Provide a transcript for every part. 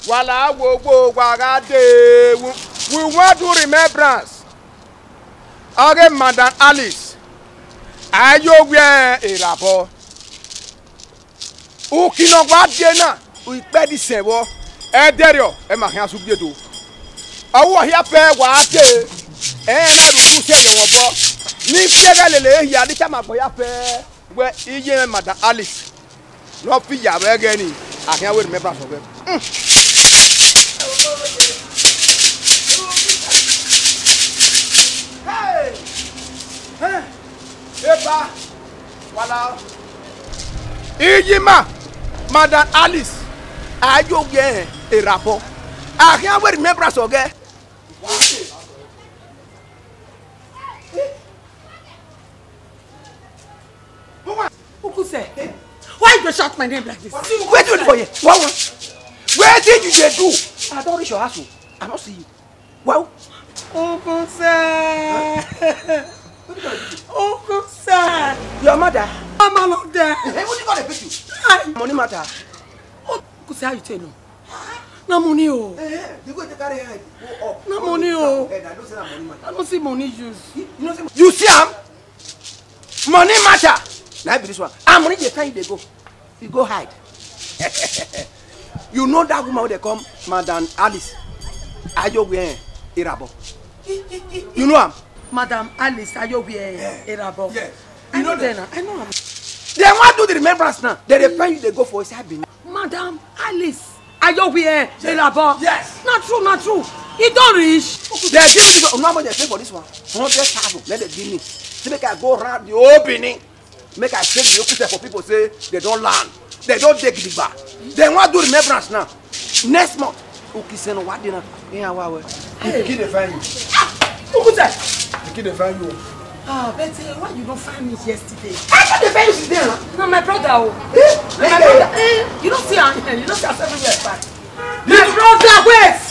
wàhálà gbogbo wàhálà dé we want to remembrance ọ̀rẹ́ madam alice ayọ̀wẹ̀ ìràbọ̀ ukinọgba dé náà ìpẹ́ di sẹ̀wọ́ ẹ dẹ́rẹ̀ ẹ máa hàn asúgbé do ọwọ́ hìá pẹ́ wà á dé ẹ náà dùkú sẹ́yìn wọ̀ bọ́ ní fíẹ́rẹ́ lèlè èyí adíkà máa bọ̀ yá pẹ́ wẹ́ iye madam alice lọ́ fi yàrá ẹgẹ́ ni àhìá wẹ̀ remembrance ọ̀gbẹ́. eba wala iyima madam alice ayogbe irabọ ahian wey remembrance ọgẹ. Ukuse, why you dey shout my name like this? wait wait for here wow wetin you dey do i don reach your house o i no see you wow. Ukuse, Ukuse, your mother. I'm along there. hey wetin come dey beat you. Hi. money matter. Ukuse, how you take know? Na money o. Eh, the way you carry head go up. Na money o. Head, I know say na money matter. I don't see money use. you know say you see am money matter na be this one and money dey carry you dey go you go hide you know that woman wey dey come madam alice ajogun irabo you know am Madam Alice Ayobi Erabo. Yes. I You know know them. I know am. dem wan do the remembrance now dem dey find you dey go for inside benin Madam Alice Ayobi Erabo. Yes. Not true, not true. E don reach. dem give me this one how much dem pay for this one hundred thousand let dem give me say make i go round the whole benin make i take the okuse for people say they don land they don dey gidigba dem wan do remembrance now next month okise no wa dey na eyan wa wẹ. Hey. pikin dey find you Ukuse. pikin dey find you. Ah, Betty, why you don't find me yesterday? i no dey find you since then na. No, my brother. Oh. Eh, My eh, brother. eh. Eh, you don't see am. You don't see us everywhere. Back. My brother, wait.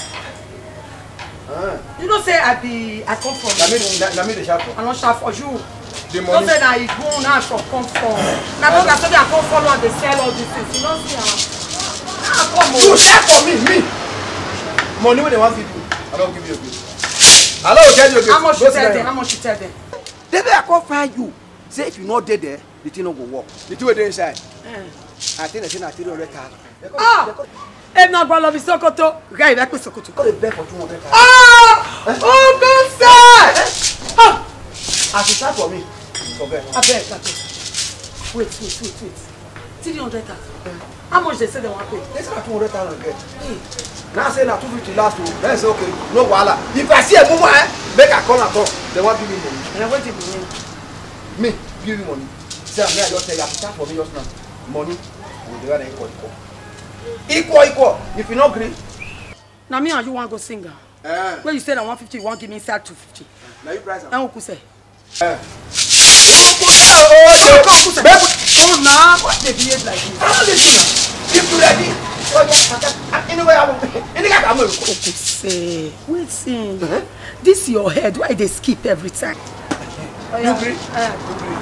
Ah, You don't say I be. I come from. na me na- na me dey shout for. I don't shout for you. the Don't say that you go now from come from. My brother say I come follow and they sell all these things. You don't see am. Ah, come you on. sell for me me money wey dem wan give you i don give you again. i no go tell you again. How much Go you sit tell down. them? How much you tell them? the day i come find you say if you no dey there the thing no go work the thing wey dey inside Eh. i think they say na three hundred thousand. Ah! Ẹ náà gbọ́ lọ bí Sokoto. Guy, ìrẹ́ pé Sokoto. go dey beg for two hundred thousand. Ah! Ukuse! Ah! as you start for me forget. abeg abeg wait wait wait wait three hundred thousand how much they say they wan pay. they say na two hundred thousand get. Hey, now say na two fifty last o then say okay no wahala if i see a mumu eh make i call am talk they wan give me money and wetin be name. me give you money say am make i just tell you as you start for me just now money go dey run equal equal equal equal if you no gree. na me and you wan go sing am. Eh, wey you say na one fifty you wan give me inside two fifty. na you price am. ẹn Ukuse. Eh. Okuta oye. Ukuse. Make come na why you dey behave like this. I don't listen now. If you ready, oh yeah, anyway, I will. Any guy come here. Ukuse wetin this your head why you dey skip every time. You gree? Eh,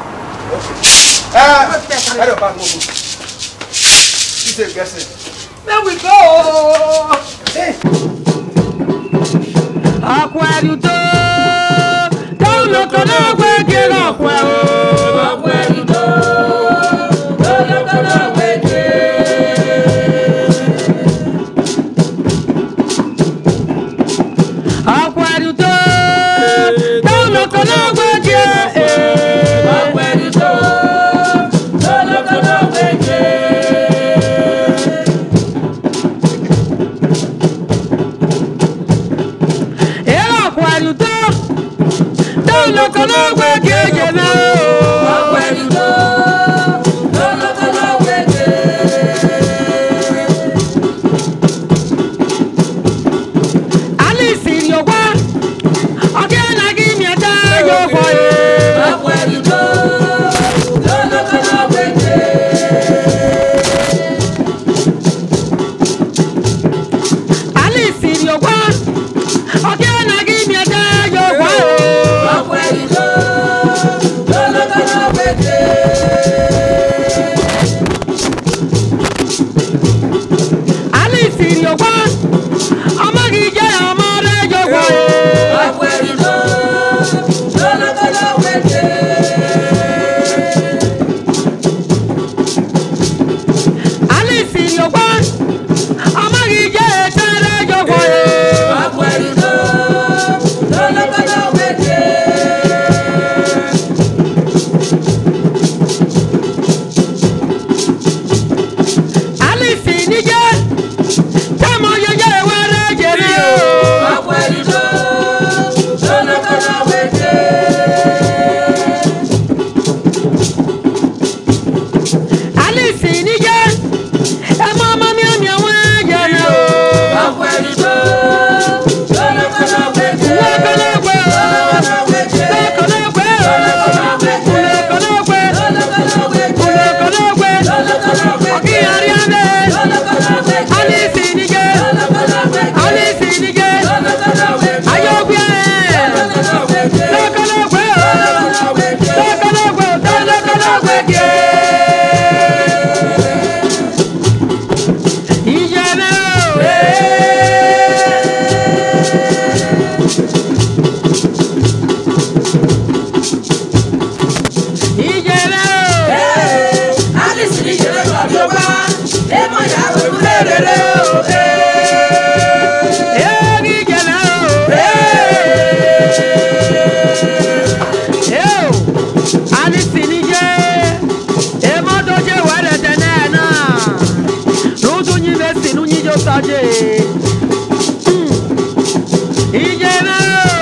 Eh, I don't back move. You say guessing. There we go. Hey, ọkọ ẹrù tó tóun lóko náà gbé kéré ọkọ ẹ o. ọkọ ẹrù tó tóun lóko náà gbé kéré. ọkọ ẹrù tó tóun lóko náà gbé kéré. ọkọ ẹrù tó tóun lóko náà gbé kéré. Ela akwẹ̀rùtọ́ tó lóko ló gbé kéje náà o. Akwẹ̀rùtọ́ tó lóko ló gbé kéje. Alice Ìrìọ̀gbá ọ̀gẹ́ nàgí mi ẹ̀dá yóò fọ yé. Akwẹ̀rùtọ́ tó lóko ló gbé kéje. Alice Ìrìọ̀gbá ọ̀gẹ́ nàgí mi ẹ̀dá yóò fọ yé. Akwẹ̀rùtọ́ tó lóko ló gbé kéje. Alice Ìrìọ̀gbá Eo, Alice nije, emodo je wale tenena. Nudu nyi besi nu nyi jo saje. Mm. Ije me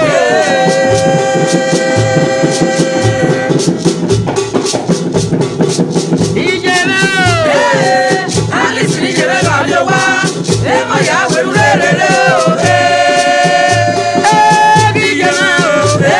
o. Ije me o. Alice ni jebe ba mi wa, e mo ya weru re re re o. Eh, ije me o.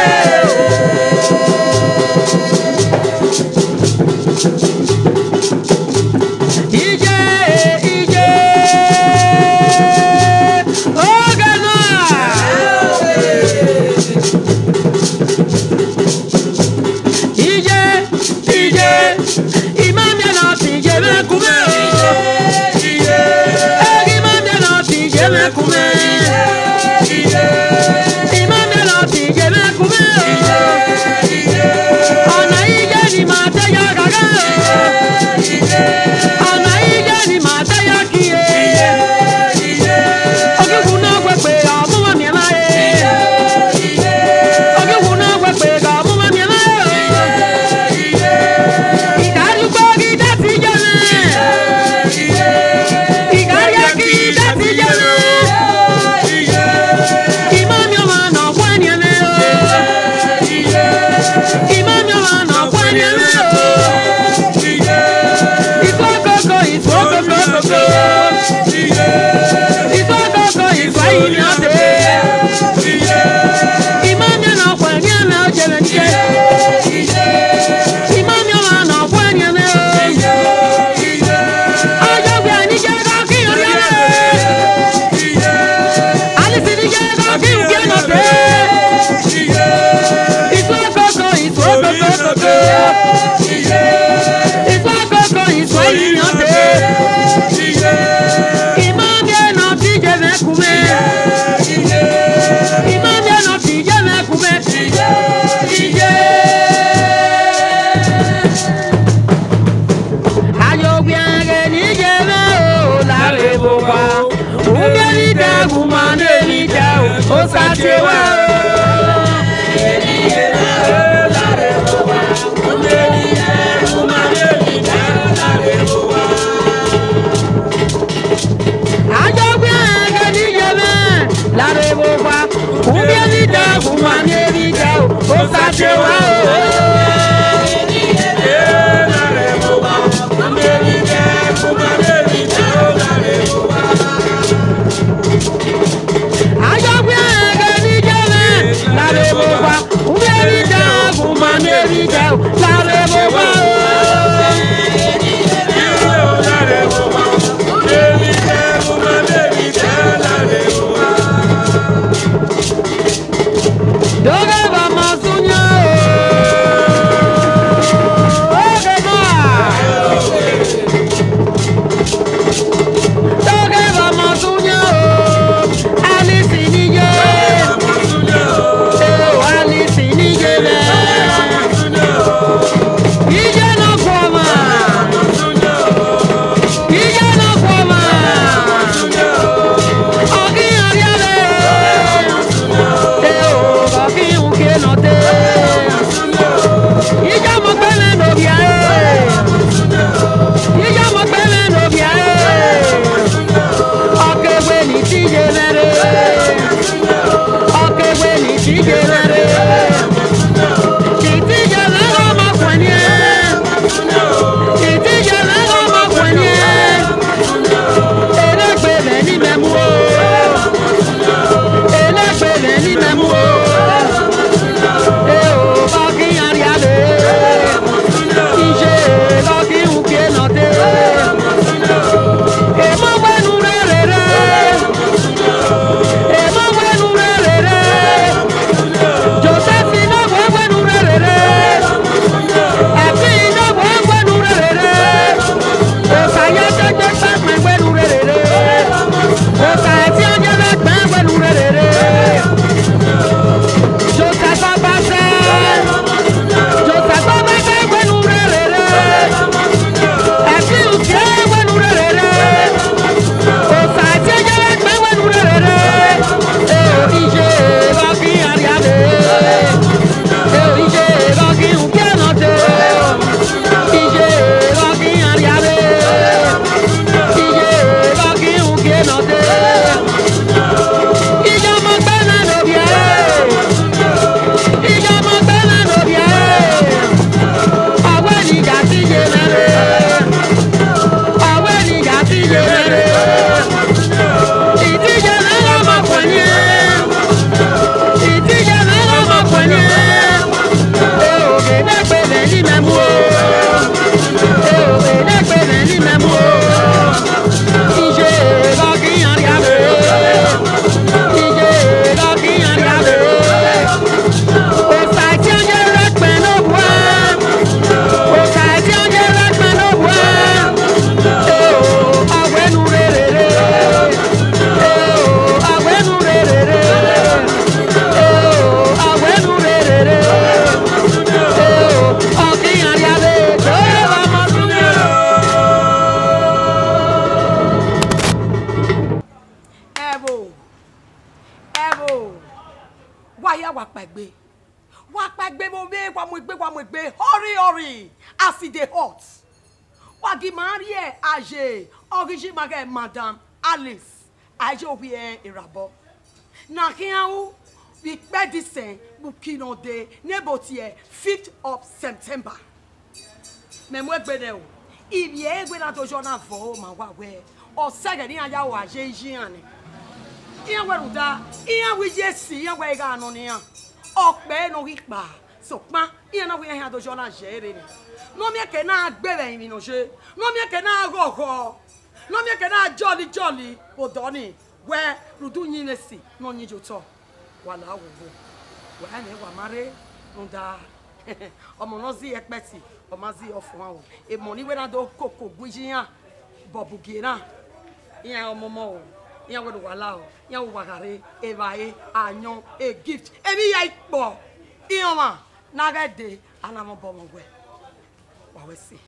wa pa gbe mo be wa mo gbe wa mo gbe hurry hurry as e dey hot wa gi mari e age origin ma ke madam alice age obi e irabo na kiawu we pẹ disen bukino de nebo tiẹ fifth of september mẹmu egbe dẹ o ibi egbe na dojo na fọ o ma wa wẹ ọsẹgẹ ní ajá wà ṣe yíyan ni ìyẹn wẹrù dá ìyẹn wí yé sí ìyẹn wẹ ìgbà àná nìyẹn ọpẹ nù rí pa sọpá ìyẹn náà wí ẹhìn àdójọ náà ṣe é rè ni nọmi ẹkẹ náà gbẹrẹ ìrìnà ṣe nọmi ẹkẹ náà rọrọ nọmi ẹkẹ náà jọlí jọlí òdọ ni wẹ rùdú yín lè sí náà yín jò tọ wàhálà wòwò wàá ní wà má rè ń da ọmọ náà sí ẹpẹ sí ọmọ sí ọfọ àwọn èmọ níwé náà tó kòkò gbìyàn bọ̀bùgì náà ìyẹn ọmọ mọ o ìyẹn wọ́n wàhálà o ìyẹn wọ́n wàhálà èèbàyè àyàn a gift èmi yà ìpọ̀ ìyẹn wà nàgẹ́dẹ̀ anamọ̀bọ̀mọ̀wẹ̀ wàwẹ̀ sí.